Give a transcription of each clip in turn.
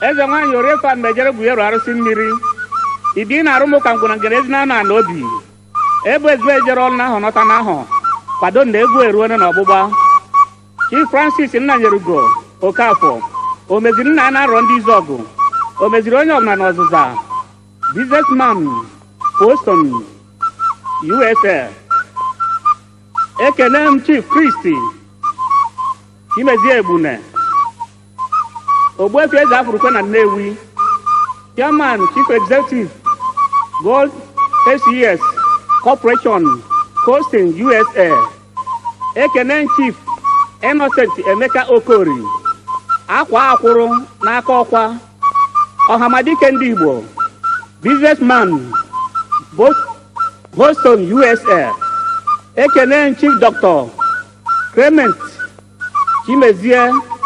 eze nwaanyị oriefa mejere gwuyeru arụsị mmiri ibi na arụmụka ngwụna ngere ezi na na obi ebu ezigbo ejere ọrụ n'ahụ nọta n'ahụ kwado na egwu eruone na ọgbụgba chief francis nnanyerugo okafọ o meziri nna ya na-arọ ndị izu ọgụ o meziri onye ọbụla na ọzụza businessman boston usa ekene m chief kristi chimezie egbune ogbuefi eze afurukwe na nnewi chairman chief executive gold aces corporation coasting usa ekene chief innocent emeka okori akwa akwụrụ n'aka ọkwa ọhamadike ndị igbo businessman Bos- boston usa ekene chief dr clement chimezie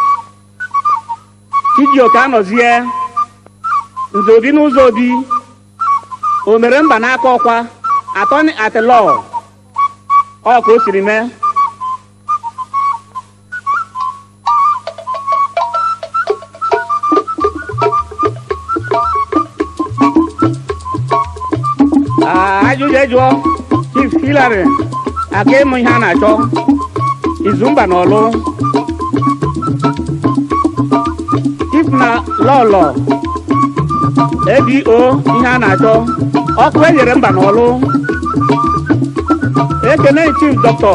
chijioke anọzie nze obi n'ụzọ obi o mere mba n'aka ọkwa atọni atilọ ọ ka o siri mee Ah, ajụjụ ejụọ chief hilary aka ịmụ ihe a na-achọ izumba na ọlụ chief na lọlọ abo ihe a na-achọ ọkụ enyere mba na ọlụ ekene chief dọkịta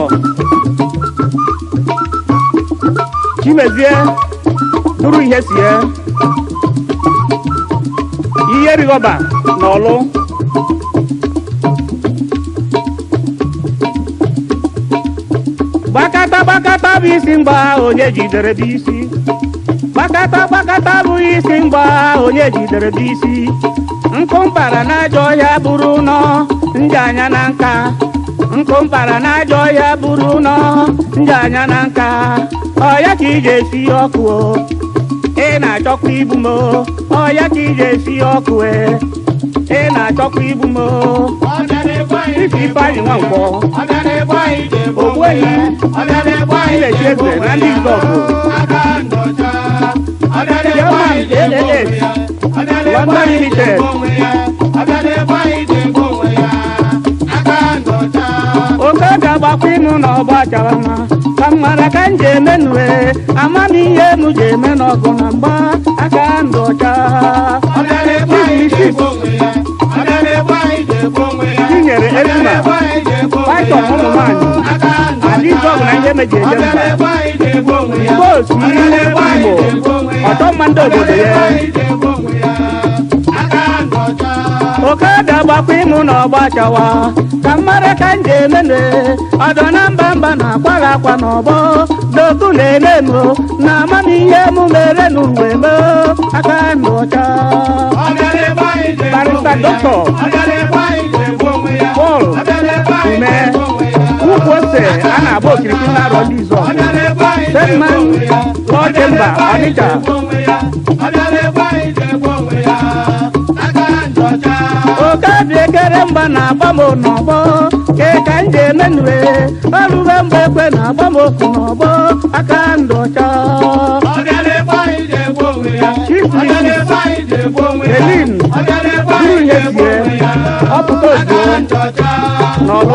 chimezie duru ihe sie ihe rigọba na ọlụ gbakata gbakata bụ isi mgba onye jidere bụ isi gbakata gbakata bụ isi mgba onye jidere bụ isi nkụ mpara n'ajọ ọhịa bụrụ nọ ndị anya na nka nkụ mpara n'ajọ ọhịa bụrụ nọ ndị anya na nka ọya ka iji esi ọkụ o ị na-achọkwa igbu m o ọya ka iji esi ọkụ e ị na-achọkwa igbu m o ife ifeanyị nwa nkwọ ogbuehi ilechi eze na ndị izọgụ German ALS London Limited oke ga-agbakwa ịnụ na ọgba chara mma ka m mara ka m ji eme nue amamihe m ji eme n'ọgụ na mgba aka ndụ ọcha tinyere ezuma python ụmụ nwaanyị adịzọgụ na ihe meji eje mba igbo otu ihe igbo ọtọ mma ndị obodo ya oke ga-agbakwa ịmụ na ọgba chawa ka mmara ka m ji emene ọdọ na mba mba na-akwara akwa n'ọgbọ doku na-eme m na amamihe m mere n'uwe m aka ndụ ọcha barista dọkịta Paul ume ukwu ose a na-agba okirikiri na-arọ ndị izu ọgụ Sedman Law Chamber Ọnịcha oke dị ekere mgba na-agba m n'ọgbọ ke ka m ji emenue ọrụbe mgbe ekwe na-agba m okwu n'ọgbọ aka ndụ ọcha Chief Mrs. Helene buru ihe sie ọpụta ozugbo n'ọlụ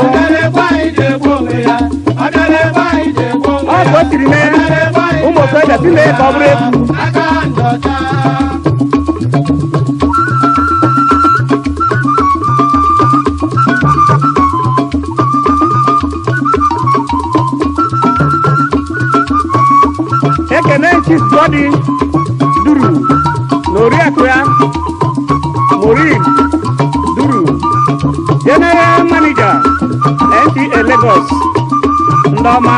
ọ bụ o tiri mee ụmụ okorobịa si mee ka ọ bụrụ egwu ekene chief godi duru na oriakụ ya morin duru general manager nta lagos ndị ọma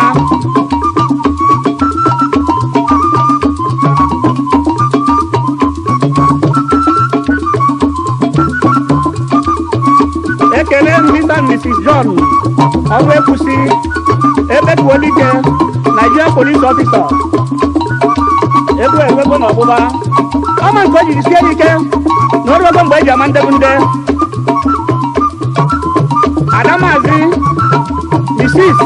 ekele mr and mrs john ọrụ ekwusi ebetuolike nigeria police officer egwu enwego n'ọgbụgba ọma nke o jiri sie ike na oruogo mgbe eji ama ndebu nde adamazi mrs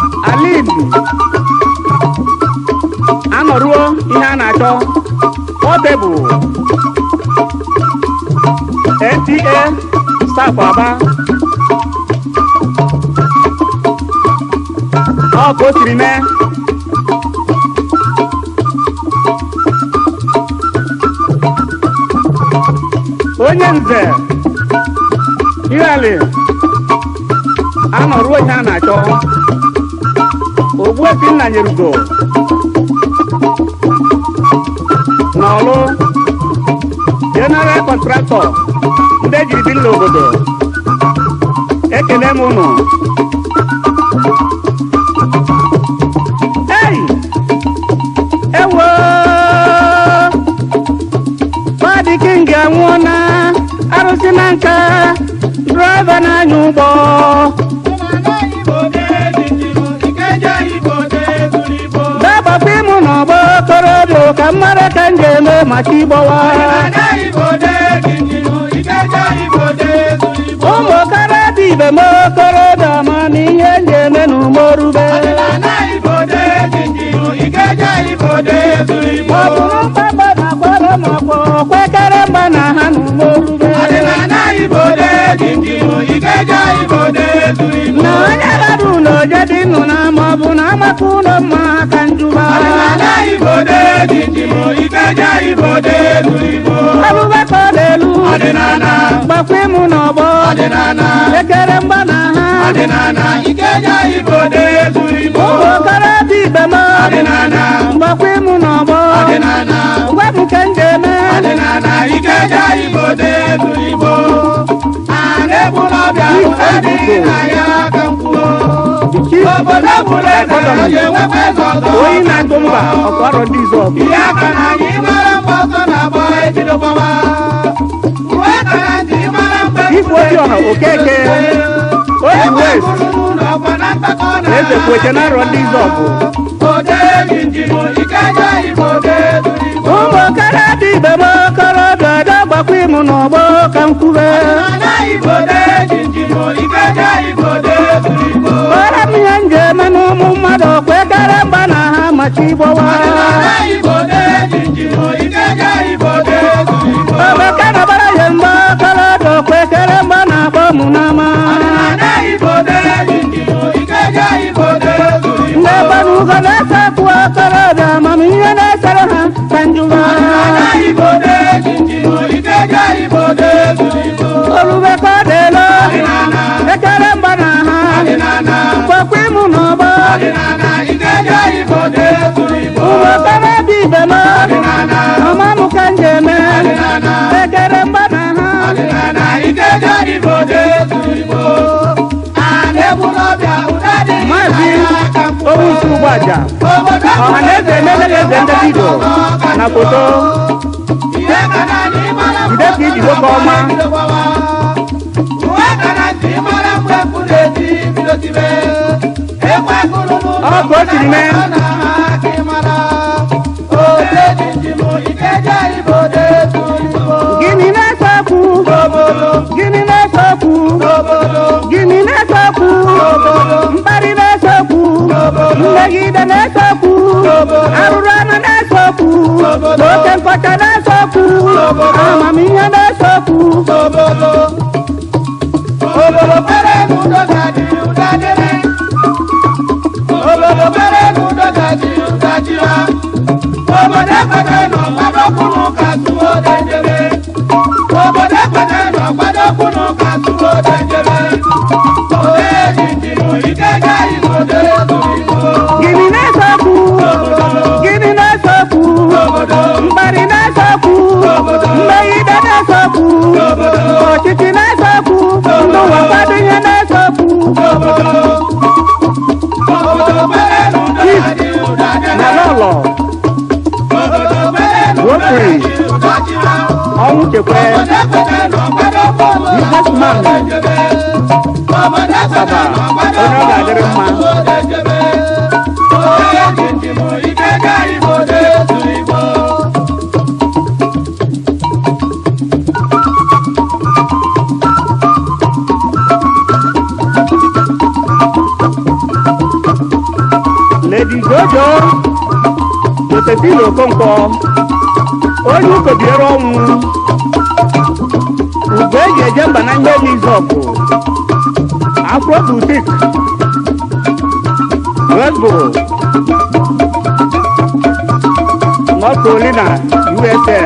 alin anọruo ihe a na-achọ ọ Portable NTA staff Aba ọ ka o siri mee onye nze ihali anọruo ihe a na-achọ ogbuefi nna nyerugo n'ọlụ general kọntraktọ ndị ejiri bi n'obodo ekele m ụnụ ei ewo Fadi King anwụọna arụsị na nka draiva na-anya ụgbọ dabapụ ịmụ n'ọgbọ okorobịa ka mmara ka m ga-eme maka ịgbọwa ụmụ okorobịa ibe m okorobịa ma na ihe m ga-eme n'umorube ọ bụrụ mkpagba na akwara ma ọkwọ kwekere mgba na ha n'umorube na onye bara ụlọ jedị nnụ na ma ọ bụ na amaka ụlọ mma ka njuba abụbaka ọ na-elu gbakwa ịmụ n'ọgbọ ekere mgba na ha ụmụ okorobịa ibe m mgbakwa ịmụ n'ọgbọ gwa m ka m ga-eme Obodo bụrụ eze onye nwekwa eze ọzọ onye na-atụ mba ọkọrọ ndị izu ọgụ ihe aka na anyị mara mgbe ọzọ na-agba ebido gbawa uwe aka na ntị mara mgbe Igwe Obiọha Okeke otu west eze kwete na arọ ndị izu ọgụ ụmụ okorobịa ibe m okorobịa ọdọ gbakwa ịmụ n'ọgbọ ka m kwube kpọrọ m ihe m ga-eme n'ụmụ mmadụ kwekere mgba na ha machi ịgbọwa obeke na bara ya mgbe okorobịa kwekere mgba na-akpọ mụ n'ama ndị gbanugo na-ese kwụ okorobịa amamihe na-esere ha ka njuba orube ka ọ dịelo ekere mgba na ha gbakwa ịmụ n'ọgbọ ụmụ okorobịa ibe m ọma m ka m ga-eme ekere mgba na ha maazị owusu ụgbọaja ọha na eze emeleghị eze ndị vidio na foto jide ka iji nwoke ọma ọ ka o siri mee gịnị na-ese okwu gịnị na-ese okwu gịnị na-ese okwu mkparị na-ese okwu mmegide na-ese okwu arụrụ anụ na-ese okwu na oke nkọcha na-ese okwu amamihe na-ese okwu Obodo pere n'udo ga-adị ụda dịrị. Obodo pere n'udo ga-adị ụda jira. Obodo ekwete nọ gbadokwunu ka tụwo dejere. Obodo ekwete nọ gbadokwunu ka tụwo dejere. Ode jinjinu ike gaghị n'ode zuru igbo. gịnị na-ese okwu gịnị na-ese okwu mkparị na-ese okwu mmegide na-ese okwu ọchịchị na-ese okwu ndị ụwa kwado ihe na-ese okwu Obodo pere n'udo ga-adị ụda dịrị. na n'ụlọ Obodo pere n'udo Rotary. ga-adị ụda jira. ọnwụ chekwe businessman Asaba, onye ọ ga-adịrị mma. Lady Jojo Josephine Okonkwo onye ụkọbiere ọnwụ ugbo eji eje mba na ihe nizọpụ afro butik Westboro North Carolina USA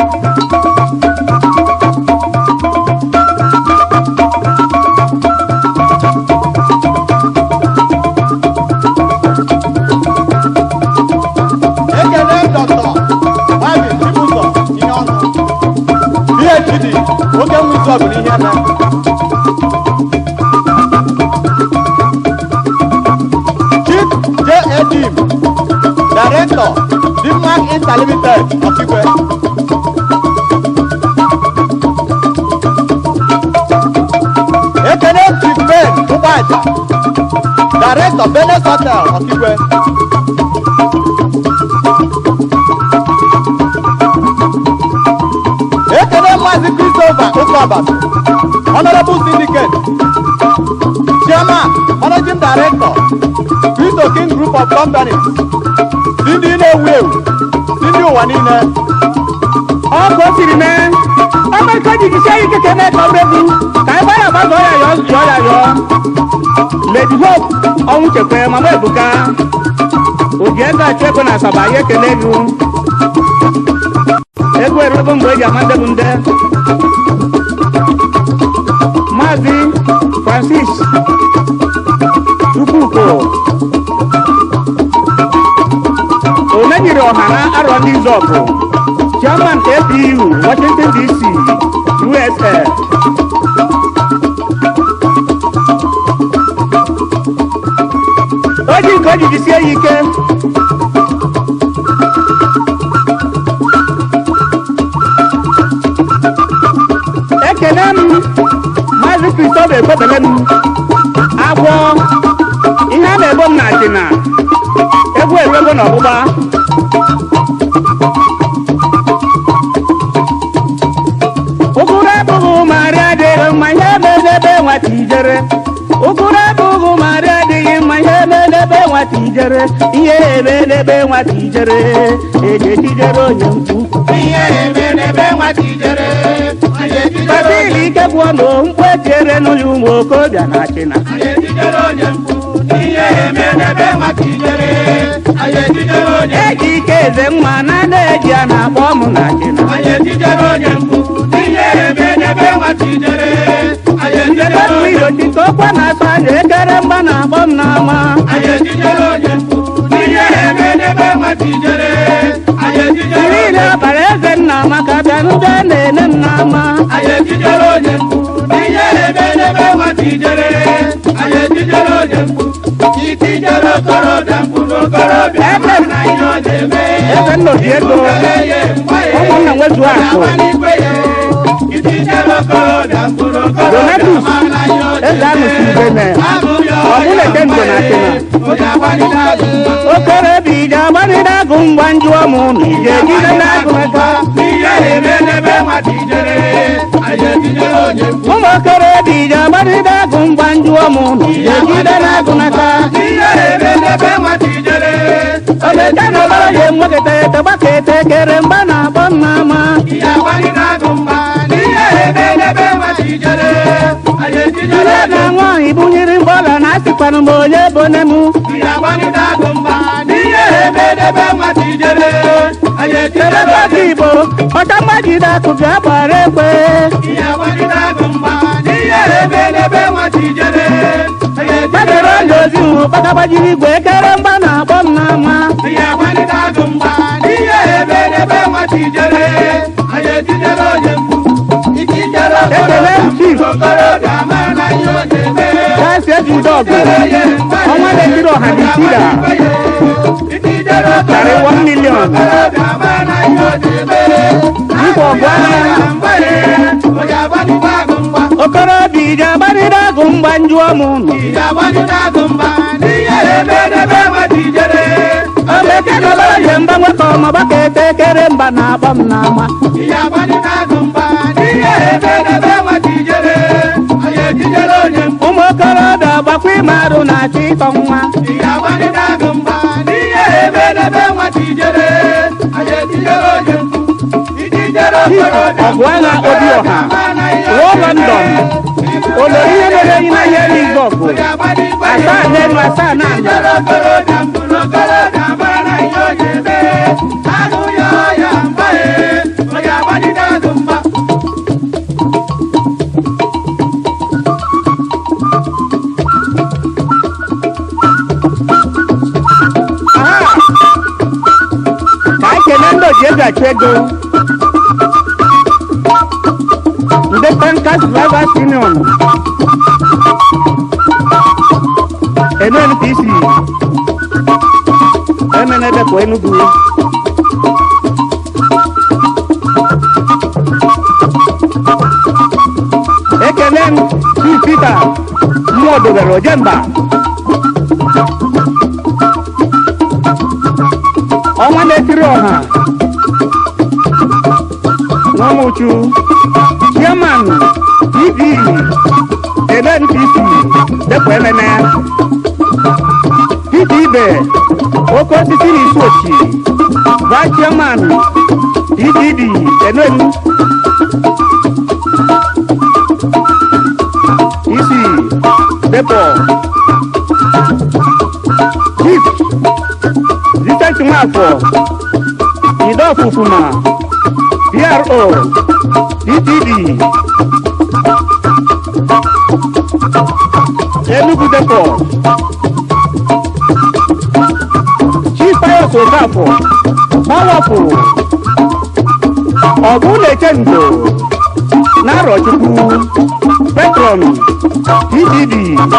ekele dọkịta maazị chibụzọ ihe ọnụ phd oke nwụzọ bụ n'ihe eme chief j edim director dimmark interlimited ọkigwe ekele chief ben ụgbọaja director benes hotel ọkigwe ekele maazị christopher ụkọbat honorable syndicate chairman managing director cristo king group of companies si ndị na-ewu ewu si ndị ụwa niile ọkụ o siri mee ọmịiko jigisie ike ka eme ka ọ bụrụ egwu ka ebe ya gbazọ ya yọọ yọọ ya yọọ lady hope ọnwụ chekwe mama ebuka oji ego achụ ego na asaba ya ekele gị ego erugo mgbe eji ama ndebụ nde maazị francis chukwuko onye nyere ọha na arọ ndị zọpụ chairman apu washington dc usa o ji nke o ji jisie ya ike ekele m maazị kristof ekwebele m agwọ ihe a na-ebo m na achịna egwu eruego na ọgbụgba ụgụrụ abụghị marị adịghị mma ihe emedebe nwata ijere ụgụrụ abụghị marị adịghị mma ihe emedebe nwata ijere ihe emedebe nwata ijere eji ejijere onye mkpu ihe emerebe nwata ijere anyị ejidere basili ike gwụọ na mkpu etiere n'ụlọ ụmụ okorobịa na achịna anyị ejidere onye mkpu ihe emerebe nwata ijere anyị ejidere onye eji ike eze mma na na-eji a na-akpọ ọmụ na achịna anyị ejidere onye mkpu ihe emerebe nwata ijere anyị ejidere Ebe onye irochi ka okwe na-asọ anya ekere mgba na-akpọ m n'ama anyị ejidere onye mkpu ihe emerebe nwata ijere anyị ejidere niile ọbara eze nna maka bịa ndị a na-ene m n'ama anyị ejidere onye mkpu ihe emerebe nwata ijere anyị ejidere onye mkpu itijere okorobịa mkpu n'okorobịa Ebe m- na ihe ọ na-eme eze nna oji ego ụmụnna nwezu akụ Donatus, eze anụsi ubene ọbụla eke ndo na achịna okorobịa ije agbanịda agụ ngwa njụọ m ụnụ ije ejide n'agụ aka ụmụ okorobịa ije agbanịda agụ ngwa njụọ m ụnụ ije ejide n'agụ n'aka omeka na ọbara ya enweketa ete gbaka ete kere mgba na-akpọ m n'ama ire na nwaanyị bunyere mgbọla na asịkwanụ m onye bone m erebaka igbo ọcha mmajide akụ bịa gbara ekwe gbadoro ọla ozi hụ gbagagbajiri igwe ekere mgba na-akpọ m n'ama ekele chief kasi ejide ọgụ ọnwa na-ekiri ọha dị sida karị 1 million igwe ọgụ agha okorobịa ije agbanịrị agụ mgba njụọ m ụnụ omeke na ọbara ya mgba nwekọ ọmọgbaka ete kere mba na-akpọ m n'ama ụmụ okorobịa gbakwa ime arụ na-achọ ịtọ nwa ọgụ agha obi ọha ruo london olori ihe mere enyi na ihe n'igbo ọgụ asaa n'elu asaa na ala Aha! ka anyị kelee ndị oji ego achụ ego ndị tankas drivers union nnpc emenedepụ enugu ekele m chief peter mmụọ dobere ojemba ọnwa na-etiri ọha n'ọmụchu chairman tv nnpc depụ ememe peter ibe oke osisi na isi ochi vice chairman ddd enenu isi depụ chief Vincent Nwafọ Ido Ofufuma PRO DTD Enugu Depot Chief Pius Okafọ Powerful Ọgụ na-eche ndo Narọchukwu Petron DTD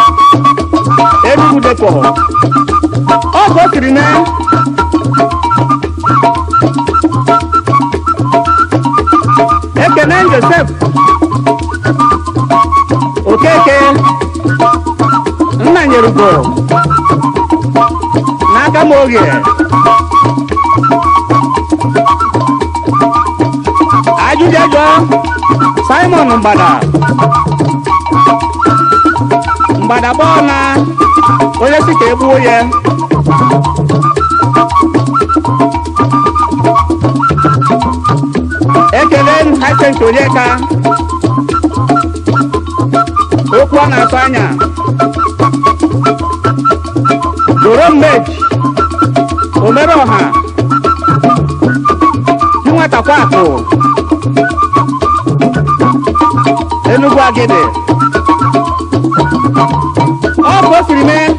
Enugu Depot ọ ka o siri mee ekene josef okeke nna nyerugo n'aka m oge ajụjụjụ simon mgbada mgbada gbọọ na onye si ka egbuo ya ekele m hasent onyeka okwu ọ na-atụ anya doro mmeji omere ọha chinwetakwa akụ enugwu agide ọ bụ o siri mee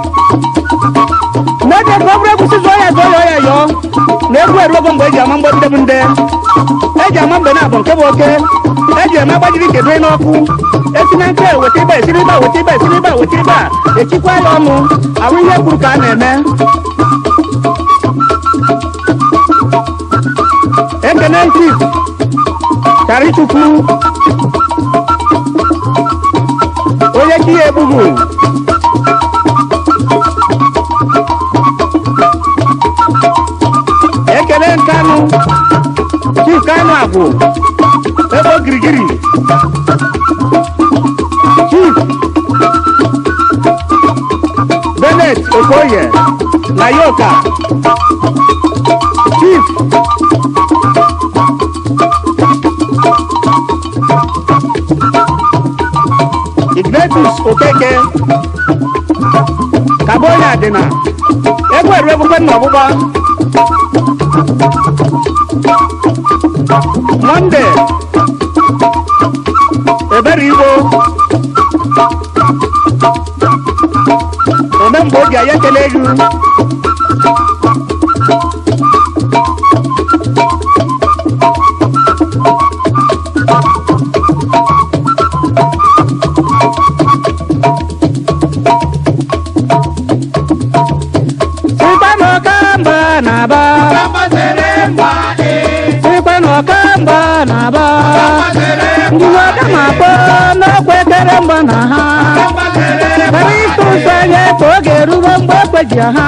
n'oge ka ọ bụrụ egwusi zụọ ya zụọ ya ọ ya yọọ na egwu eruogo mgbe eji ama mgbọdide bụ nde eji ama mbe na-abụ nke bụ oke eji eme agbajiri kedu n'ọkụ esi na nke weta ibe esiri ibe a, weta ibe esiri ibe a, weta ibe a echikwa ya ọnụ ahụ ihe kwuru ka a na-eme ekene chief charichukwu onye chi ya egbughu ekele nkanụ chief kanụ agwụ ebe ogirigiri chief benet okoye na yoka chief ignatius okeke kabonye adịna egwu eru egbukwe nna ọgbụgba monde ebere igbo ome mgbe obi anyị ekele gị sikwa n'ọkamba na-aba sikwa n'ọkamba na-aba ndị ọka na-akpọ n'ọkwa ekere mgba na ha kara ịtụ ụzọ anya ka oge erugo mgbe ekweji ha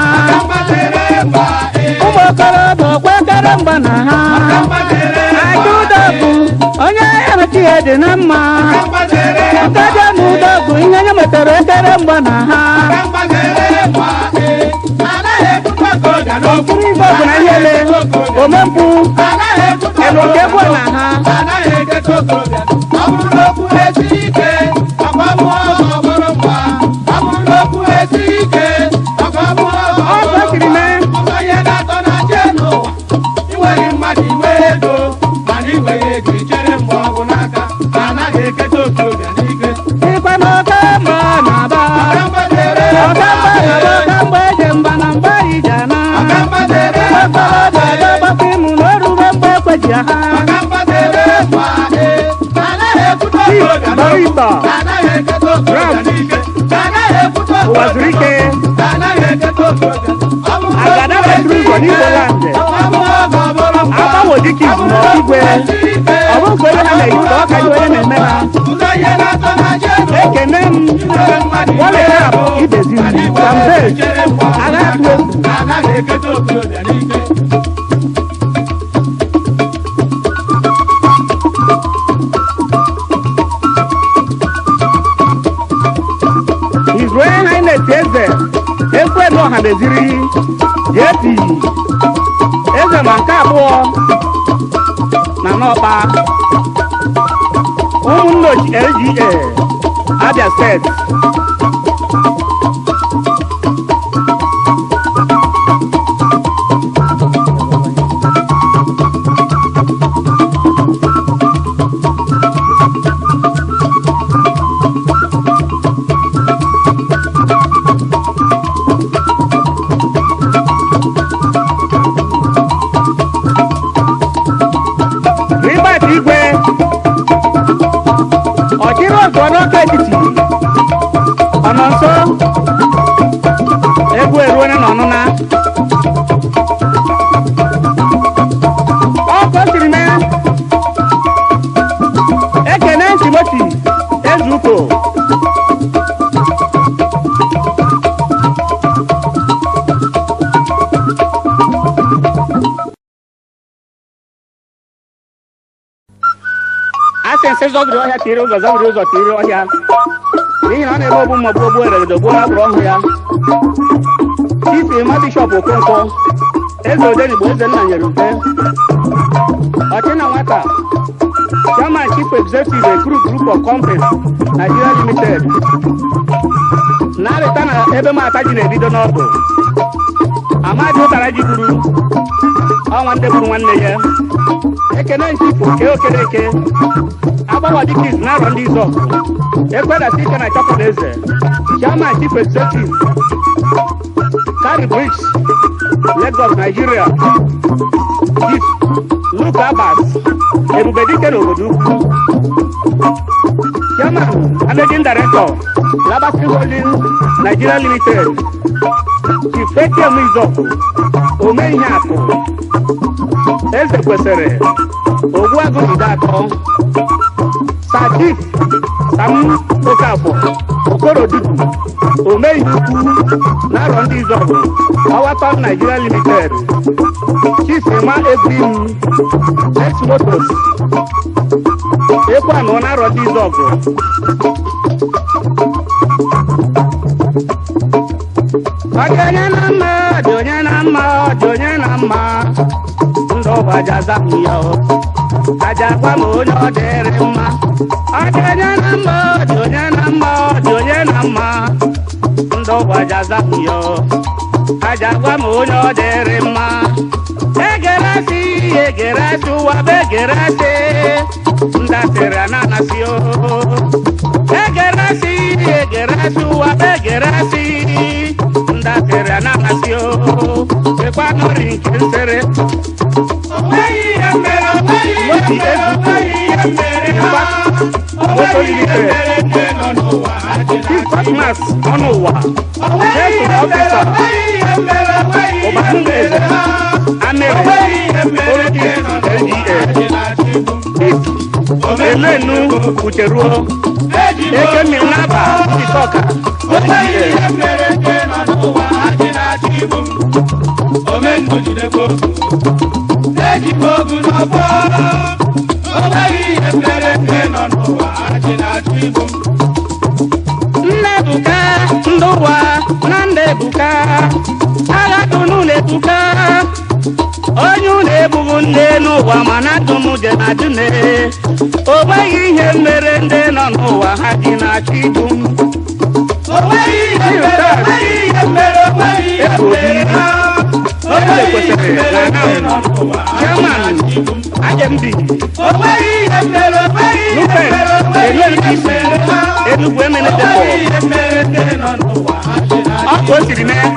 ụmụ okorobịa ọkwa ekere mgba na ha aja ụdọ bụ onye emechi ya dị na mma nkaja na ụdọ bụ ihe nye metara ekere mgba na ha okiri ife ọbụla ihe ele omempụ na oke ekwe na ha anaghị eketa okorobịa ọ bụrụ na okwu esi ike ọkwa mụọ ọ bụrụ mgba ọ bụrụ na okwu esi ike ọkwa mụọ Ọ bụ ekiri mee. ụzọ ihe na-atọ na je n'ụwa inweghị mmadụ inwe ego mana inweghị ego ichere mgbe ọgwụ n'aka anaghị eketa okorobịa n'ike ịkwa na oke mba na-aba ọkamgbadere ọka mba na ọka mgbe eje mba na mgbe ije na ọkamgbadere okorobịa ga-agbakwa ịmụ na oruwe mgbe ekweji ha ọkamgbadere ma ee anaghị ekwute okorobịa n'okwu barista anaghị eketa okorobịa n'ike anaghị ekwute ụwa zuru ike anaghị eketa okorobịa ọ bụrụ na agada metụrụ ụzọ n'igbo landị agbanwe dịka izu na igwe ọ bụ nke onye ha na-eyi ka ọ ka dị onye na-eme ha ekene m waleta abụ ibezi m kambe agha atụ egwu His Royal Highness eze ekwelu ọha meziri JP eze ma nke abụọ na n'ọkpa ụmụnne ochi LGA Abia steeti Ribert Igwe ọchịrị ọzọ n'ọka etiti ọ nọ nso egwu eruone na ọnụna ọ ka o siri mee ekene timoti ezuko asị nsị zọbiri ọhịa tiri ụzọ zọbiri ụzọ tiri ọhịa n'ihi na ọ na-eme ogbu mmagbu ogbu eregedo gbuo na gbụrụ ọhụ ya chifi ma bishọp okonkwo eze odenigbo eze nna nyere mpe ọchịna nwata chairman chief executive ekuru group of companies nigeria limited na-arịta na ebe mata ji na-ebido n'ọdụ amadi ụtara ji gburu ọnwa ndị gburu nwanne ya ekene nchifụ kee okereke agbawa dịka izu na-arọ ndị izọ ekwedata ike na chọpụta eze chairman chief executive carry bricks lagos nigeria chief luke abbas ebube dike na obodo ukwu chairman managing director labasi holding nigeria limited chief ekem izọkụ ome ihe akụ eze kwesịrị ogbuagụ ide atọ sajif sam okafọ okorodudu omeihe ukwu na-arọ ndị izọgụ ọwatọn nigeria limited chifema ebrim ex motos ekwanụ na-arọ ndị izọgụ ọ dị onye na mma ọ dị onye na mma ọ dị onye na mma ndụ ụbaja zapụ ya o aja gwa m onye ọ dịrị mma ọ dị onye na mma ọ dị onye na mma ọ dị onye na mma ndụ ụbaja zapụ ya o aja gwa m onye ọ dịrị mma egeresi egeresi ụwa bụ egeresi ndasịrị ananasị o egeresi egeresi ụwa bụ egeresi ndasịrị ananasị o sekwa nọrị nke nsere Moti Ezuku, Mba, Moto Limited, Chief Cosmas ọnụ ụwa, Jesu Ọfisa, Ụbanụ Eze, Amere, Orodi LGA, Elenu Ucheruo, Eke mmiri n'aba, Chikọka, LGA, ejikwa ogu n'ọfọ o nweghị ihe mere nke nọ n'ụwa achị na-achụ igbu Nnebuka, ndị ụwa na Nnebuka, agha dunu na-ebuka, onye unu egbughu nne n'ụwa mana ndụ m dị na dune o nweghị ihe mere ndị nọ n'ụwa ha dị na-achọ igbu m onweghị ihe mere onweghị ihe mere onweghị ihe mere ha onweghị ihe mere ndị nọ n'ụwa ha dị chairman na-achọ igbu m. ajembi onweghị ihe mere onweghị ihe nupe mere onweghị enweghị ihe isi mere ha enugwu emene onweghị depọ ihe mere ndị nọ n'ụwa ha dị ọ na-achọ ka o siri mee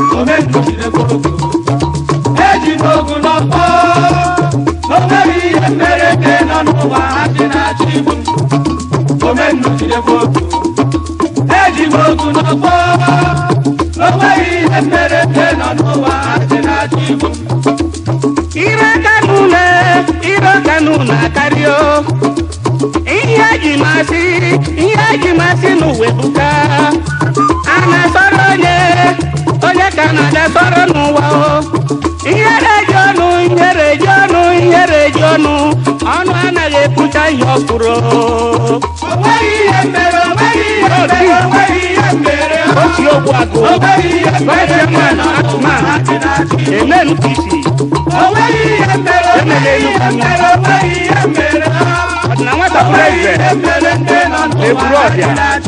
eji m ogu n'ọkpọ onweghị ihe mere ndị nọ n'ụwa ha dị na-achọ igbu m omennujidekwa ogu eji m ogu n'ọkpọ onweghị ihe mere ndị nọ n'ụwa ha dị na-achọ igbu m ire aka n'ụlọ ire aka n'ụlọ akarịa o. ihe eji masị ihe eji masị n'ụwa ebuka a na-asọrọ onye onye ka na-ada sọrọ n'ụwa o ihe reji ọnụ ihe reji ọnụ ihe reji ọnụ ọnụ anaghị ekwucha ihe ọkwụrụ onweghị ihe mere onweghị ihe mere onweghị ihe mere ha otu ogbu agụ onweghị ihe mere ndị Vice nọ n'ụwa ha dị na-achọ igbu m emenu kisi onweghị ihe mere onweghị ihe mere onweghị ihe mere ha ọdịna nwata bụrụ eze eburu ọbịa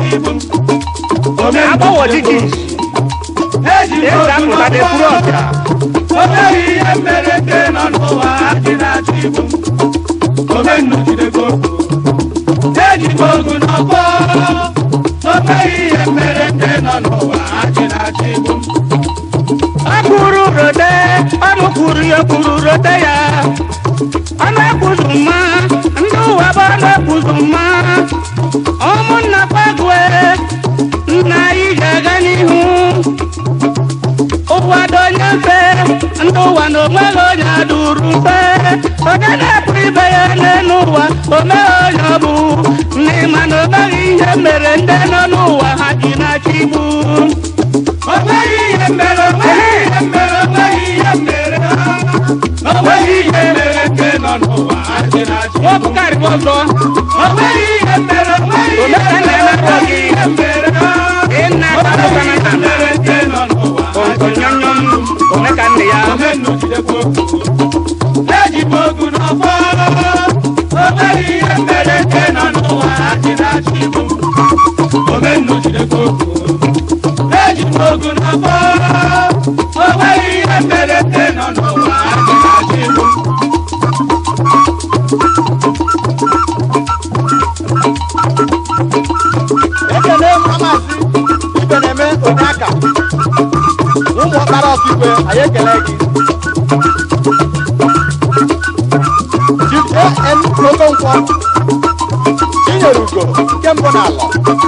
agbọwọ dịgị eze apụta na eburu ọbịa onweghị ihe mere nke nọ n'ụwa dị na-achọ igbu m omennujidego eji m ogu n'ọkpọ onweghị ihe mere nke nọ n'ụwa dị na-achọ igbu m ọ kwuru rote ọnụ kwuru ya kwuru rote ya ọnụ ekwuzu mma ndị ụwa bụ ọnụ ekwuzu mma ụmụnna kwagwe nna anyị ga-aga n'ihu ụwa dị onye mfe ndị ụwa na onweghị onye adụrụ mfe onye na-epụ ibe ya n'elu ụwa omeghe onye ọ bụ n'ịma na omeghị ihe mere ndị nọ n'ụwa ha ji na-achọ igbu onweghị ihe mere onweghị ihe mere onweghị ihe mere ha onweghị ihe mere nke nọ n'ụwa dị na-achọ igbu m nwobukarị ọzọ onweghị ihe mere onweghị ihe Omeka mere na-emekwa onweghị gị. ihe mere ha ịnna onweghị akpakọna ihe na mere nke nọ n'ụwa onyonyom omeka nne ya omennujidekwa ogu eji m ogu n'ọfọ onweghị ihe mere nke nọ n'ụwa dị na-achọ igbu m omennujidekwa ogu eji m ogu n'ọfọ onweghị ihe mere nke nọ n'ụwa dị na-achọ igbu m ekene mmasị ibe na-eme onye aka ụmụ ọkpara ọkaikpe anyị ekele gị Chief an okonkwo chinyere ugo nke mbụ n'ala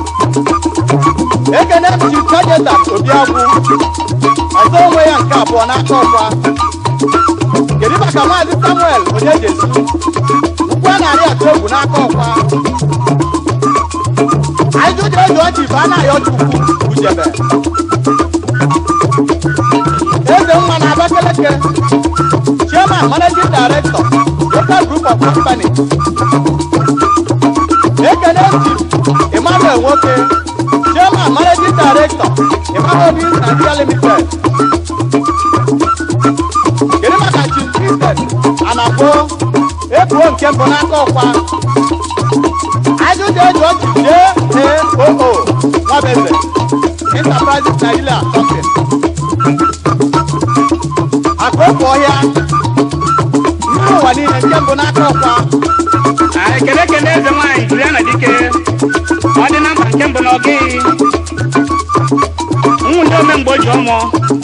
ekene m Chief Kajetan obiagwu ọzọ onwe ya nke abụọ n'aka ọkwa kedu maka maazị samuel onyejesu ukwu a narị atụ egwu n'aka ọkwa ajụjụ eji ọchị bụ a na-ayọ chukwu ujebe eze nwa na abakeleke chairman managing director local group of company ekene chief emmanuel nwoke chairman managing director emmanuel Holdings nigeria limited kedu maka chief christian anagbo ebuo nke mbụ n'aka ọkwa ajụjụ eji ọchị jee oo nwabeze enterprises nigeria company akụkụ ọhịa mmiri ụwa niile nke mbụ n'aka ọkwa anyị kele kele eze nwaanyị juliana dike ọ dị na mba nke mbụ na ọgị ụmụ ndị omemgbe o ji ọmụọ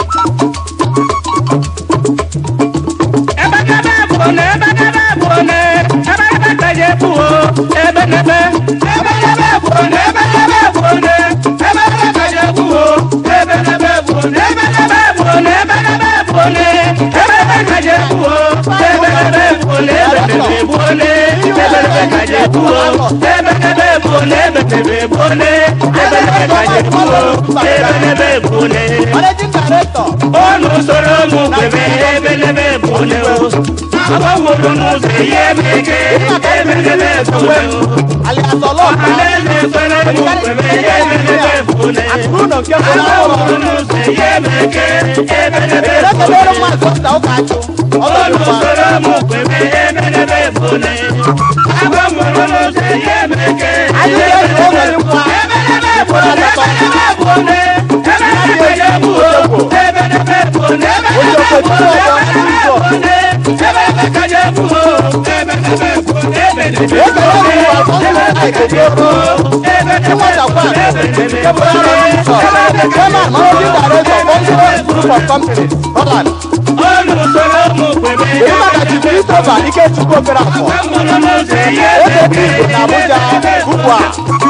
ebe n'ebe bụ na ebe n'ebe bụ na ebe n'ebe ka ji ebu o ebe n'ebe ebe n'ebe bụ na ebe n'ebe bụ na ebe n'ebe ka ji egbu o ebe n'ebe bụ na ebe n'ebe bụ bụ na ebe n'ebe bụ na ebe n'ebe ka ji ebu o ebe n'ebe bụ na ebe n'ebe bụ na ebe n'ebe ka ji ebu o ebe n'ebe bụ na ebe n'ebe bụ na ebe n'ebe ka ji ebu o ebe n'ebe bụ na managing director ọnụ usoro ụmụ kwebe ebe n'ebe bụ na o agbanworo n'ụzọ ihe meke ebelebe onwe ebule m alias ọlọpa ọhaneze kwere m kwebe ihe ebelebe ebule akụrụ ụlọ nke bụ agbanworo n'ụlọ n'ụzọ ihe meke ebelebe ekele kelere ebule mmadụ ọta ụka achụ ọlọpa olùsọ̀rọ̀ mú pèmí ẹ̀ẹ́dẹ́gbẹ́ ìbòlẹ̀. agbọ̀mọ̀rọ̀ ló ṣe yé mẹ́kẹ́. anyị ga-eji ụlọ dịkwa ẹ̀ẹ́dẹ́gbẹ́ ìbòlẹ̀ ẹ̀ẹ́dẹ́gbẹ́ ìbòlẹ̀ ẹ̀ẹ́dẹ́gbẹ́ ìbòlẹ̀ ẹ̀ẹ́dẹ́gbẹ́ ìbòlẹ̀ ẹ̀ẹ́dẹ́gbẹ́ ìbòlẹ̀ ẹ̀ẹ́dẹ́gbẹ́ kájẹ́ bùhó ẹ̀ẹ́dẹ́gbẹ́ ìbòlẹ̀ ẹ̀ẹ́dẹ́gbẹ́ ekele ụlọ ọsọsọ aikokoko ịnwetakwa nke bụ arọ nsọ chairman managing director consular group of companies holland olùsọ̀rọ̀ mú pèmí kedu maka chief christopher ikechukwu okerafọ agbọ̀mọ̀rọ̀ ló ṣe yé eze ndị igbo na abuja ugbu a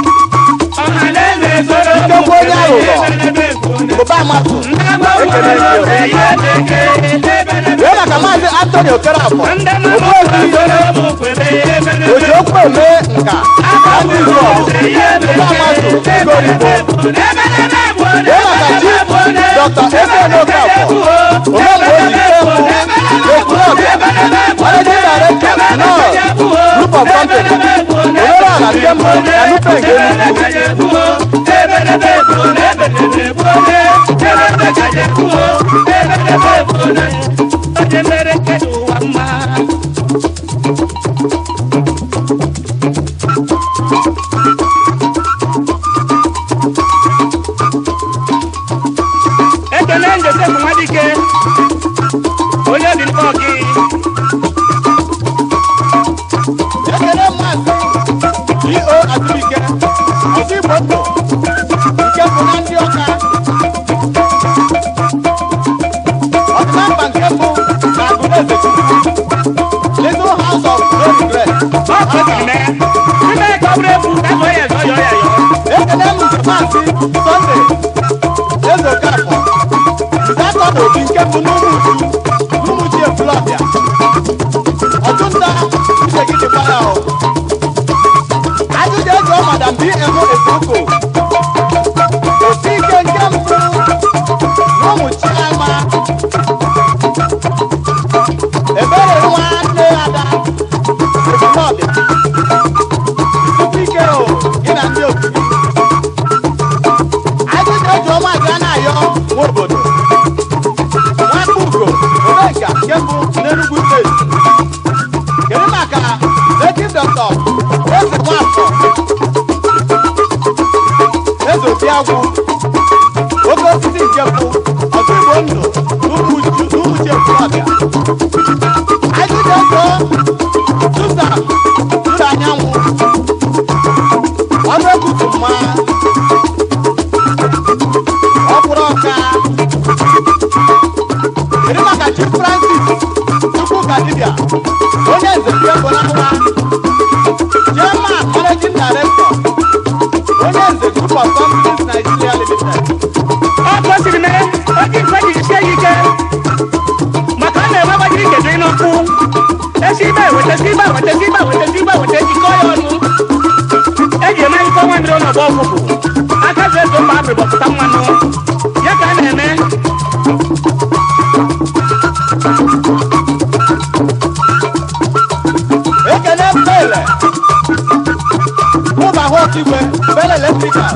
Ndekwa onye aghụghọ ụba amatụ ekele gị o. wee maka maazị antoni okerafọ ogbuefi oji okwu eme nka na ndị izọ ụba amatụ ego oyibo wee maka chief dr efeon okafọ omemgbe oji ikemụ ekwulọbịa managing director nọs group of companies omereala kemụ na nupe nke enugwu ekele njosef nwadike onye dị mkpọ gị ekele mmadụ eo atụike ọzọ igbo ndụ nke bụ na ndị ọka ọdịnamba nke mbụ na agụleze little house of no regret ọ kwesịrị mee ime ka ọ bụrụ egwu ka zọọ ya zọọ ya ya ekele m nke maazị sọnde ezokafọ nzatọ na obi nke bụ n'ụmụ uju n'ụmụ ji ekwulọbịa ọchụnta uche gị dịkwa ya o ajụjụ ego madam bm efuko osi ike nke mbụ n'ụmụ chiama ebere nwanne ada ekwulọbịa tupu ike o gị na ndị otu gị ajụjụ eji ọma ga na-ayọ nwa obodo nwaka ugo omenka nke mbụ n'enugwu steeti kedu maka native doctor eze nwafọ eze obiagwụ oke osisi nke mbụ ọzọ igbo ndụ n'ụmụchi ekwulọbịa ajụjụ ego susan tụrụ anyanwụ ọnụ ekutu mma ọkwụrụ ọka kedu maka chief francis chukwuka dibia onye nze nke bụ n'awa chairman managing director onye nze group of companies nigeria limited ọ kwesịrị mee oji mfe ji sie ya ike maka ọ na-enwe gbajiri nkedo n'ọkụ esi ibe eweta si ibe eweta si ibe eweta si ibe eweta jikọọ ya ọnụ eji eme nkọ nwa mmiri ọnọdụ ọgwụgwụ aka ji ezo mba abịrị gbapụta mmanụ ya ka a na-eme ekele pele mụba hụ ọkigwe pele electrical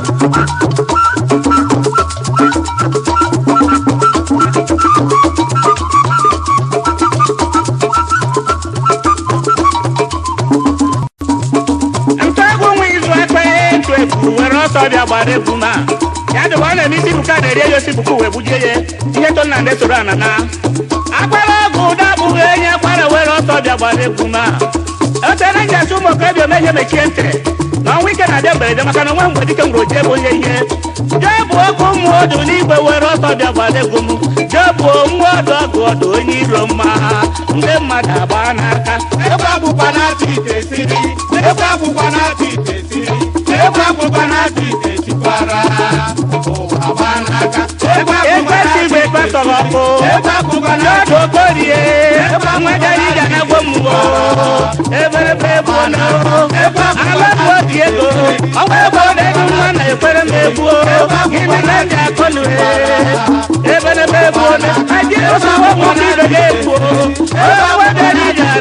ntụ egwu nwa izu ekpe ntụ egwu were ọsọ bịa gbara egwu ma ya dịkwa ọ na-eme isi buka na-eri ya osi buka wee gbujie ya ihe to nna ndị soro ana na akwara ọgwụ ụda bụghị enye akwara were ọsọ bịa gbara egwu ma otere njasị ụmụ okorobịa omehie mechie ntị na ọnwa ike na-abịa mberede maka na onwe mgbe dike nwere oji ebe onye ihe jee bụ oke ụmụ ọdụ n'igwe were ọsọ bịa gbara egwu m jee bụ nwa ọdụ ọgụ ọdụ onye iro mma ndị mmadụ agba n'aka Ekwe akwụkwọ na-atụ ite siri, ekwe akwụkwọ na-atụ ite siri, ekwe akwụkwọ na-atụ ite sikwara. Ụwa gba n'aka. Ekwe akwụkwọ ekwesị igwe na-atụ ite ekpetọrọ ọkụ Ekwe akwụkwọ na-atụ n'ọdụ okorie nwegara ije anagbo mmụọ eberebe egbuo na alabụ obi ego ọkwa ego na-edu nwa na ekwere m egbuo gịnị na ndị akọnụ eberebe egbuo na aji osawo ụmụ ibe ga-egbuo osawo gara ije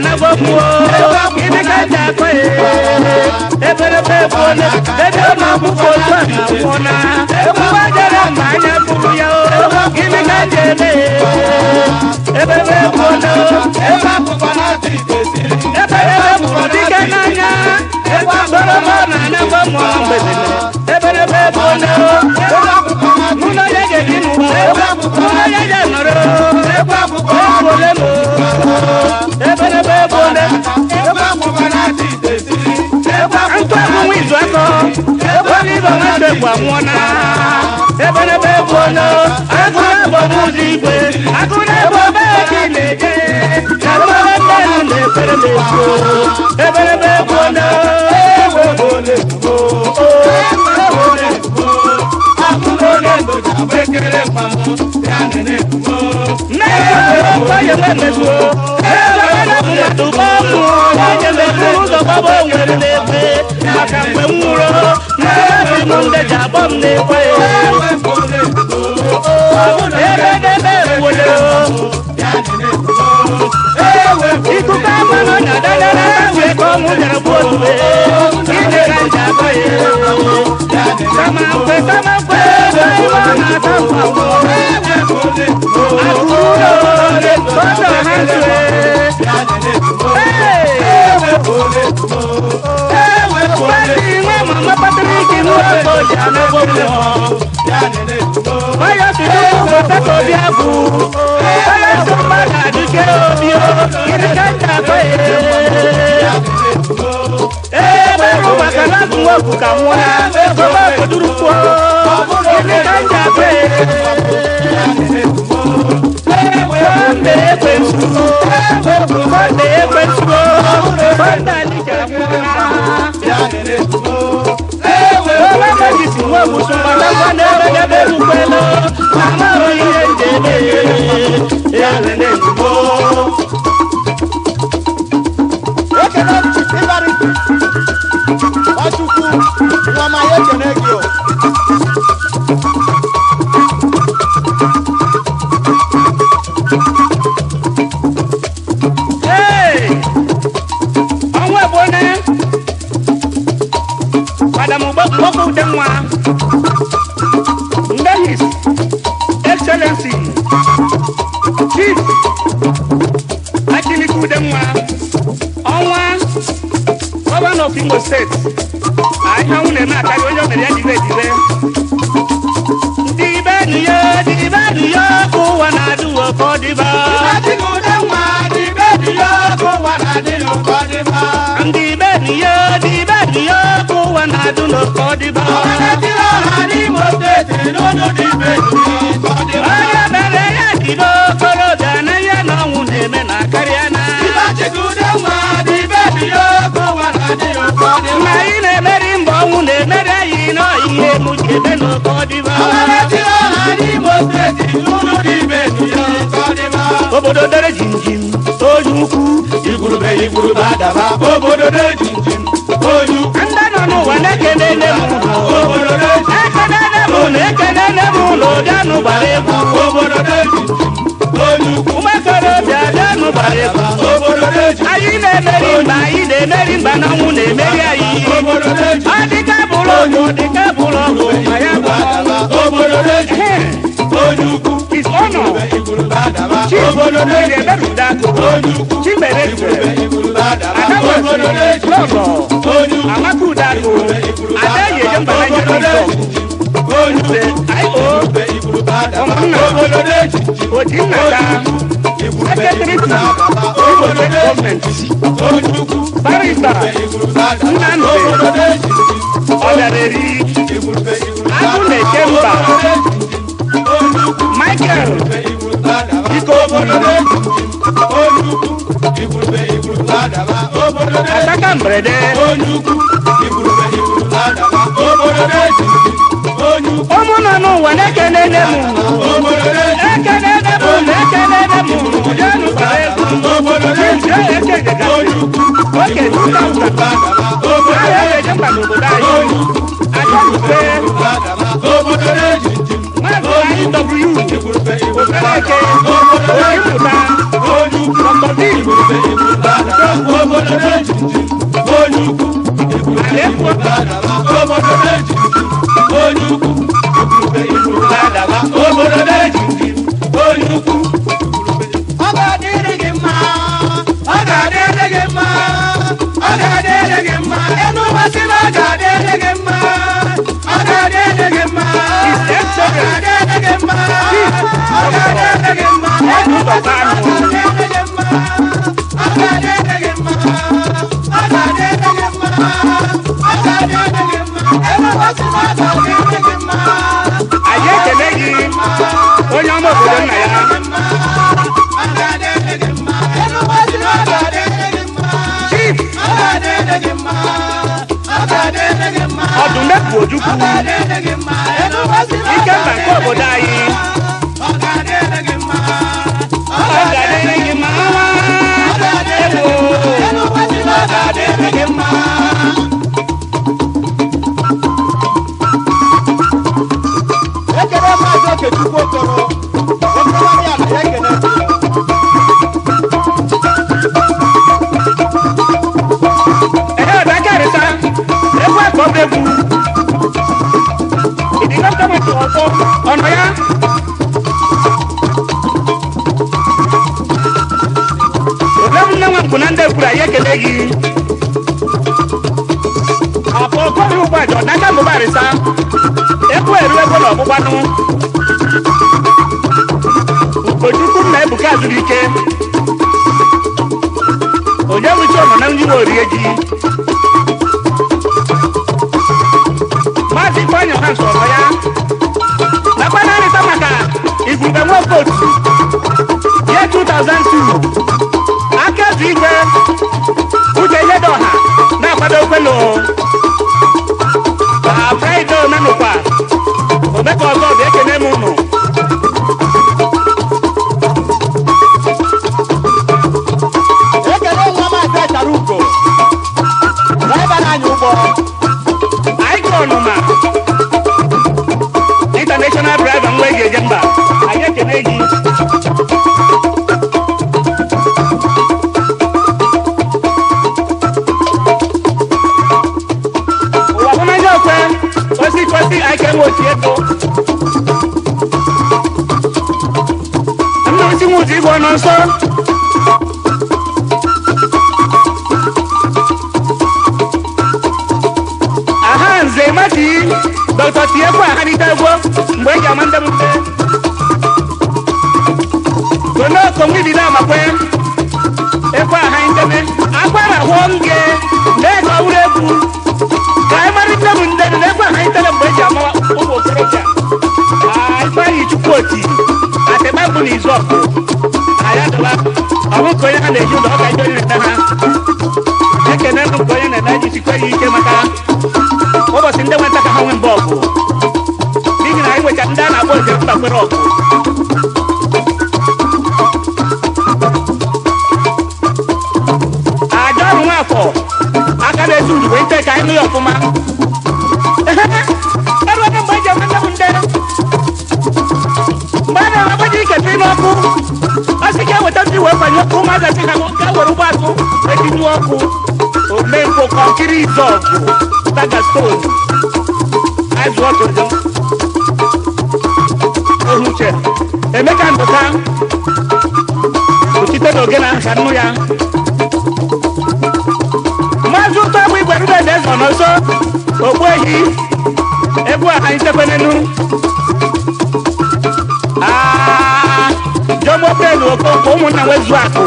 akọ ya eberebe ebuole dede ụmụ akwụkwọ otu a na-anwụna ekwuwe jere mma anya bụrụ ya o gịnị ka m ji eme eberebe ebuole ebe akwụkwọ na-atụ ite siri eberebe bụrụ dike n'anya ekwasoroma na anagba mụọ mgbede eberebe ebuole ebe akwụkwọ na-atụ n'ụlọ ya ga-eji n'ụwa n'ụlọ ya ga-anọrọ ebe akwụkwọ ebuole m eberebe ebuole ebe akwụkwọ na-atụ ite siri ebe ntụ egwu nwa izu akọ ekwela ibe nwata egwu anwụọna eberebe ebuole agụrụ ebe ọbụ ụzọ igwe agụrụ ebe ọba eji na-eje ebere mmenụ na ekpere na-ekwu eberebe ebuole ewe ole ugbo ewe ole ugbo akụrụ ole ndoji agba ekele mmanwụ ya nene ugbo maka mgbe m nwụrụ na-ebi m ndeji akpọ m na-ekwe ewe ole ugbo ebe n'ebe ewole ya nene ugbo ewe ikuku ama na ọnya dadara wee ka ọmụ bịara bụ otu ije ka nji akọ ya kama mgbe kama mgbe ebe ịwa na-ata mkpa nwụọ ewe ole ugbo akụrụ ụlọ ọdọ ha ntụre ewe ole ugbo ewe ole Ndị nwe mama Patrik n'oge oji anagbo mmụọ ya nene ugbo Onye tiri ụmụ papa obi abụ onye so mmadụ adịke obi o gịnị ka nji akọ ya ebe rụ maka na abụ nwoke ka nwụọ na ego m obodo kwuo gịnị ka nji akọ ya Mbe ekwensu mbe ekwensu mbe alija nwụọ Ọlá Moses nwa ewusu mgbadagba n'ebe n'ebe erukwela amaghị ihe nje eme ya lele ugbo ekele ịbarịsị Nwachukwu nwa ma ya ekele gị o Hey! ọnwa ebone madam mgbọkọ ude nwa nde his excellency chief akiliki ude nwa ọnwa gọvanọ of imo steeti ahịa ọnwụ na-eme akarị onye o mere ya dibe edibe dibe diyo dibe diyo ka ụwa na-adị ụwa ka ọ dịba ndị be diyo dibe diyo ka ụwa na-adị ụwa ka ọ dịba onye mere ya jide okorobịa na ihe na ọnwụ na-eme na karịa na ma anyị na-emeri mba ọnwụ na-emeri anyị n'ihe mụ ji eme n'oke ọdịba obodo dere jinjim onye ukwu Igurube igurube adaba obodo dị jinjim onye ukwu ndị nọ n'ụwa na-ekene nne m ụlọ obodo dị ekene nne m ụlọ ekene nne m ụlọ bịanụ gbara egwu obodo dị jinjim onye ukwu ụmụokorobịa bịanụ gbara egwu obodo dị jinjim anyị na-emeri mba anyị na-emeri mba na ọnwụ na-emeri anyị obodo dị jinjim ọ dịka bụrụ ọgụ dịka bụrụ ọgụ ma ya bụ ọgụ. obodo dị jinjim onye ukwu His honor, igurube adaba Chief obodo dị Okoye jinjim Eberudaku, onye ukwu Chimereze, igurube adaba obodo dị Adawasi, jinjim Lọgọ, onye ukwu Amaka Udaku, Adeyeje Mbalaje Bishop, onye ukwu I.O. igurube adaba Ọmụnna, obodo dị jinjim Ojinnata, Secretary to Imo State Government, Barrister, Nnamdi, Ọbịareri, Agụ na-eke mba, Michael, Ataka Mberede, ụmụ nọ n'ụwa na-ekene nne m ekene nne m na-ekene nne m bịanụ gbara egwu Chizie Ekejega, oke 2000 ahịa ga-eje mkpa n'obodo anyị achọrute maazị anyị w okereke onye mmụta dr bill ga-adịrị gị mma ọ ga-adịrị gị mma enu ụbọchị na ọ ga-adịrị gị mma ọ ga-adịrị gị mma ọ ga-adịrị gị mma ọ ga-adịrị gị mma enu ụbọchị na ọ ga-adịrị gị mma ọ ga-adịrị gị mma ọ ga-adịrị gị mma ọ ga-adịrị gị mma enu ụbọchị na ọ ga-adịrị gị mma anyị ekele gị onye ọma obodo nna ya chief ọdụmegwu ojukwu ikemba nke obodo anyị ọ ga-adịrị gị mma nwa ekele maazị okechukwu okoro okorobịa ya na ya ekele ehe ọdakarịta egwu akọba egwu ịdịgo gọọmenti ọzọ ọnọ ya ole nne nwa nkwụ na ndị ekwuru anyị ekele gị ọpụ okori ụgbọaja ọdaka mbụbarịsa egwu eru egwu na ọgbụgbanụ ugochukwu nna ebuka zuru ike onye nwuchi ọnọ na ndị nwe orie ji maazị ifeanyị ọha nsọrọ ya nakwa na-arịta maka igwurube nwoke otu ye 2002 aka ezi igwe uche ihedo ọha na-akwado okwelo ka fraịde omenụkwa omeka ọzọ bụ ekene m ụnụ ekele nwa maazị achara ugo draiva na-anya ụgbọ anyị ka ọnụma international driver nwa eji eje mba anyị ekene gị ụwa hụnanya okwe osi kwesị anyị ka enwe otu ego nna osi nwe ụzọ igwe ọnọ nsọ aha nze mati dọkịta tiekwu aharịta egwu mgbe eji ama ndị mpe gonokomwidide amakwe ekwe aha nteme akwara hụọ nge na-ego ọhụrụ egwu ka anyị mara nne m nde na ekwe aha nteme mgbe eji ama ụmụ okorobịa ifeanyị chukwu oti atịba bụ n'izu ọkụ na ya dọba ọbụ ka onye ha na-eji ụlọ ọka ije onye na-ete ha ekene bụ nke onye na-eme ji sikwa ya ike maka ụbọchị ndị nweta ka ha nwee mba ọgụ n'ihi na anyị nwecha ndị a na-akpọ njem mbakwere ọgụ aja ọrụ nwafọ aka na-ezu uru wee nte ka anyị nụ ya ọfụma eruoge mgbe eji eme nne m nde mgbe a na-agbaji ikete n'ọkụ ọ sị ka eweta ndị wee kwanye ọkụ ụmụaka sị ha ka were ụgbọ atụ etinye ọkụ omenkwo kọnkiri izọgụ daga stone azụ ọtụtụ ohuche emeka ndụka ochite na ogene ahụ ka nnu ya maazị ụtọ bụ igwe rube na eze nọ nso ogbu ehi egwu aha itekwenenu jọmọpelu okonkwo ụmụnna nwezu akụ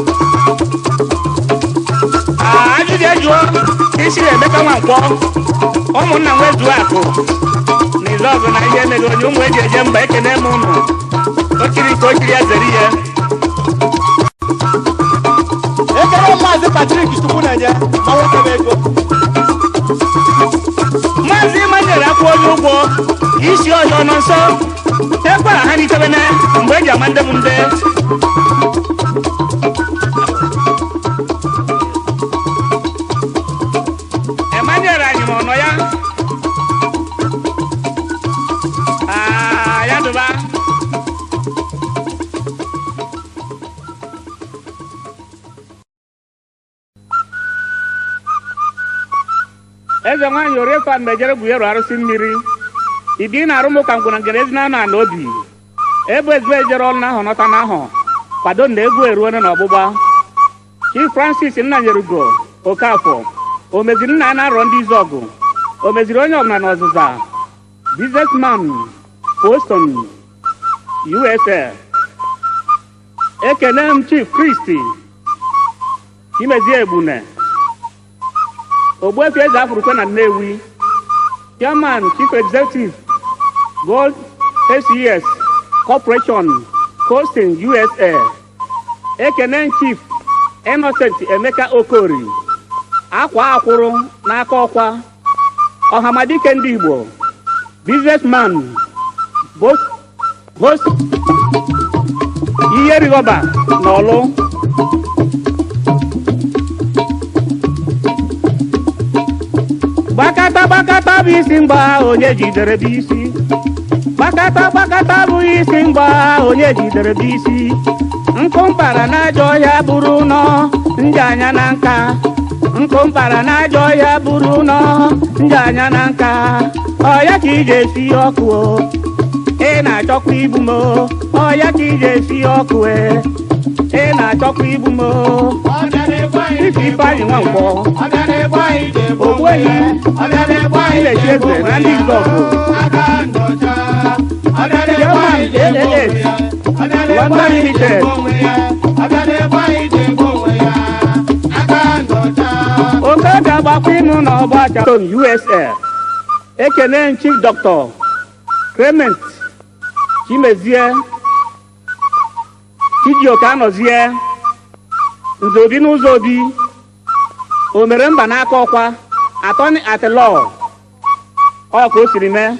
ajụjụ ejụọ isiri emeka nwankwọ ụmụnna nwezu akụ n'izu ọgụ na ihe mere onye ụmụ eji eje mba ekene m ụnụ okiri ka okiri ya zere ihe ekele maazị patrik chukwu na-enye ma nwoke m ego maazị manyere akwụ onye ụgwọ isi ọhịa ọnọ nsọ ekwara ha n'itebene mgbe eji ama ndị m nde emanyere anyị ma ọnọ ya Ah, ya dụba eze nwaanyị oriefa mejere gwuyeru arụsị mmiri ibi na arụmụ ka ngwụna ngere ezi na ala obi ebe ezigbo ejere ọrụ n'ahụ nọta n'ahụ kwado na egwu eruone na ọgbụgba chief francis nnanyerugo okafọ o meziri nna ya na-arọ ndị izọgụ o meziri onye ọbụla n'ọzụza businessman boston usa ekene m chief kristi chimezie egbune ogbuefi eze afurukwe na nnewi chairman chief executive gold aces corporation coasting usa ekene chief innocent emeka okori akwa akwụrụ n'aka ọkwa ọhamadike ndị igbo businessman both host ihe rigọba n'ọlụ gbakata gbakata bụ isi mgba onye jidere bụ isi gbakata gbakata bụ isi mgba onye jidere bụ isi nkụ mpara n'ajọ ọhịa buru nọ ndị anya na nka nkụ mpara n'ajọ ọhịa buru nọ ndị anya na nka ọya ka iji esi ọkụ o ị na-achọkwa igbu m o ọya ka iji esi ọkụ e ị na-achọkwa igbu m o ife ifeanyị nwankwọ ogbuehi ilechi eze na ndị izọgụ German ALS London Limited oke ga-agbakwa ịnụ n'ọgba chaton usl ekene chief dr clement chimezie chijioke anọzie nze obi n'ụzọ obi o mere mba n'aka ọkwa atọni atilọ ọ ka o siri mee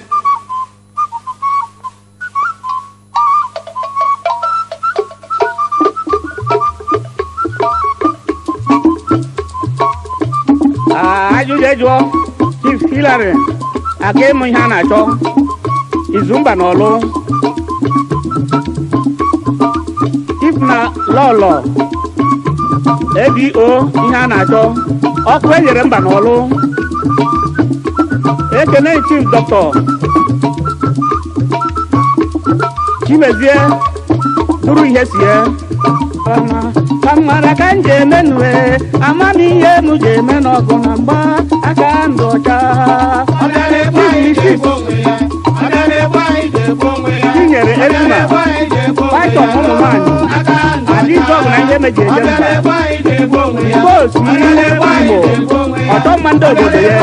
Ah, ajụjụ ejụọ chief hilary aka ịmụ ihe a na-achọ izumba n'ọlụ chief na lọlọ abo ihe a na-achọ ọkụ enyere mba n'ọlụ ekene chief dọkịta chimezie duru ihe sie amara ka m ji eme nue amamihe m ji eme n'ọgụ na mgba aka ndụ ọcha tinyere ezuma python ụmụ nwanyị adịzọgụ na ihe meji eje mba boosu igbo ọtọ mma ndị obodo ya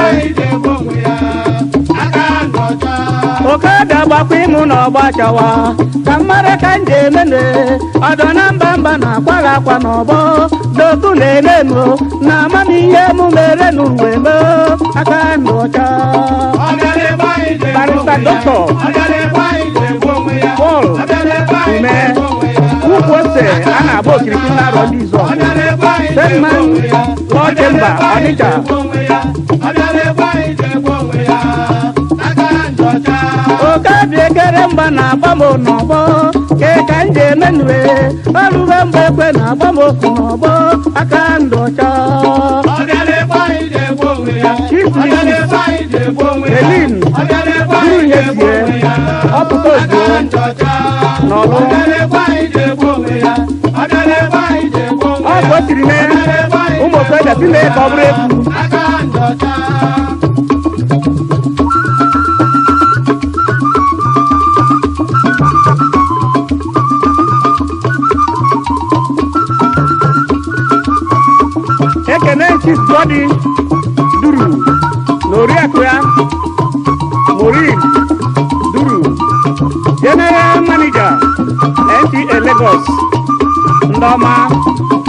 oke ga-agbakwa ịmụ n'ọgba chawa ka mmara ka m ji emene ọdọ na mba mba na-akwaghị akwa n'ọgbọ doku na-eme m na amamihe m mere n'uwe m aka ndụ ọcha barista dọkịta Paul ume ukwu ose a na-agba okirikiri na-arọ ndị izọ Sedman Law Chamber Ọnịcha oke dị ekere mgba na-agba m n'ọgbọ ke ka m ji emenue ọrụbe mgbe ekwe na-agba m okwu n'ọgbọ aka ndụ ọcha Elin buru ihe sie ọpụta ozugbo n'ọlụ ọ ka o siri mee ụmụ okorobịa si mee ka ọ bụrụ egwu ekene chief godi duru na oriakụ ya morin duru general manager nta lagos ndị ọma